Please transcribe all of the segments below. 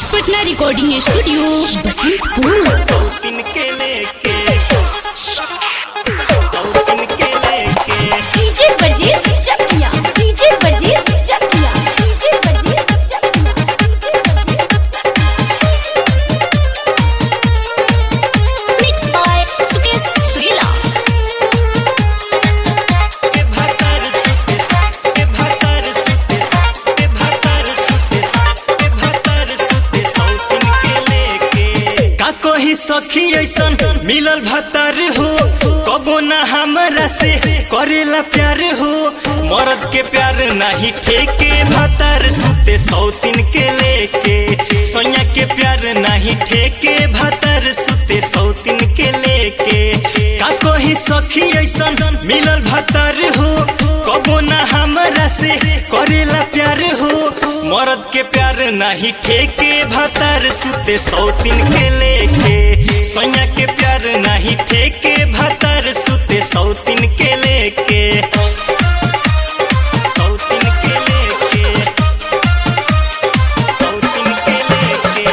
Patna recording studio Basantpur दिन के लेके दिन के लेके डीजे वर्जेस चकिया डीजे वर्जेस चकिया डीजे वर्जेस मिक्स बाय सुकेश सुरीला के भातार सुते के भातार सुते के भातार सुते के भातार सुते सौतिन के लेके का कही सखी ऐसन मिलल भातार हो कबो ना हमरा से करेला प्यार हो मर्द के प्यार नहीं ठेके भातार सुते सौतिन के लेके सोया के प्यार नहीं ठेके भातार सुते सौतिन के लेके का कही सखी ऐसन मिलल भातार हो कबो ना हमरा से करेला प्यार हो मर्द के प्यार नहीं ठेके भातार सुते सौतिन के लेके सोया के प्यार नहीं ठेके भातार सुते सौतिन के लेके सौतिन के लेके सौतिन के लेके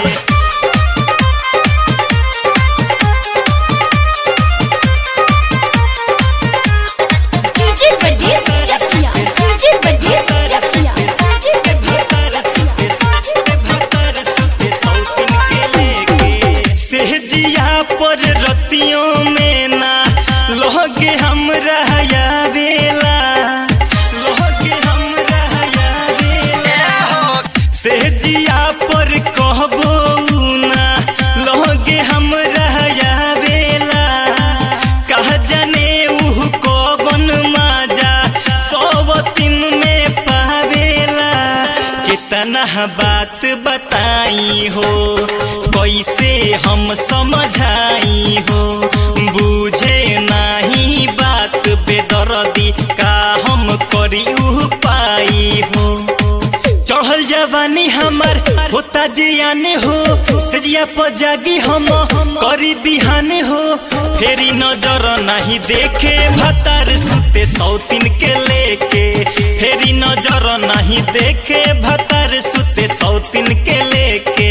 डीजे वर्जेस चकिया डीजे वर्जेस चकिया के भातार सुते के भातार सुते सौतिन के लेके सहजिया पर रतियों में ना लोगे हम रहया बेला लोगे हम रहया बेला सहजिया पर कहबो ना लोगे हम रहया बेला कह जाने उह कौन माजा सौवतिन में पावेला कितना बात बताई हो कैसे हम समझाई हो बुझे नहीं बात बेदर्दी का हम करी उह पाई हो चढ़ल जवानी हमर होता जियाने हो सजिया पर जागी हम करी बिहाने हो फेरी नजर नहीं देखे भतार सुते सौतिन के लेके फेरी नजर नहीं देखे भतार सुते सौतिन के लेके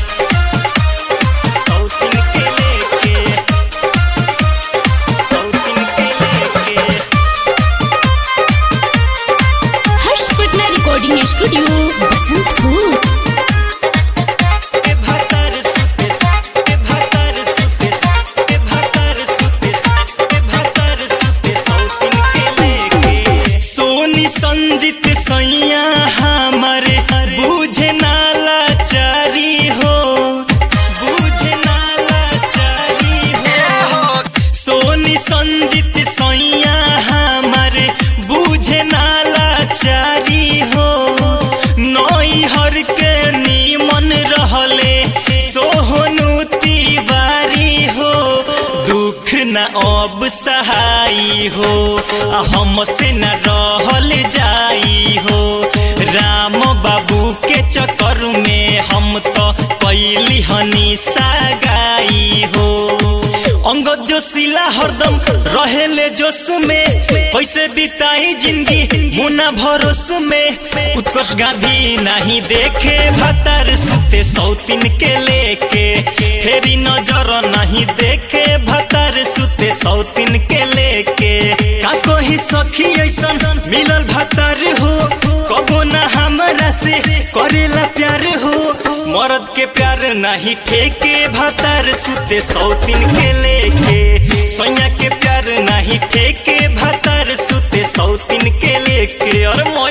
सौतिन के लेके सौतिन के लेके हर्ष पटना रिकॉर्डिंग स्टूडियो बसंतपुर के भातार सुते के भातार सुते के भातार सुते के भातार सुते सौतिन के लेके सोनी संजित सैया हमारे बुझे नाला चारी हो बुझे नाला चारी हो सोनी संजित सैया हमारे बुझे नाला चारी हो नई हर के नीमन रहले सोहनु तिवारी हो दुख न अब सहाई हो आ हमसे न रहल जाई हो राम बाबू के चक्कर में हम तो कैली हनी सागाई हो अंगद जोशीला हरदम रहेले जोश में कैसे बिताई जिंदगी मुना भरोस में उत्कर्ष गांधी नहीं देखे भतार सुते सौतिन के लेके फेरी नजर नहीं देखे भतार सुते सौतिन के लेके का कोई सखी ऐसन मिलल भतार हो कबो ना हमरा से करेला प्यार हो मर्द के प्यार नहीं ठेके भतार सुते सौतिन के लेके सैया के प्यार नहीं ठेके भतार सुते सौतिन के लेके और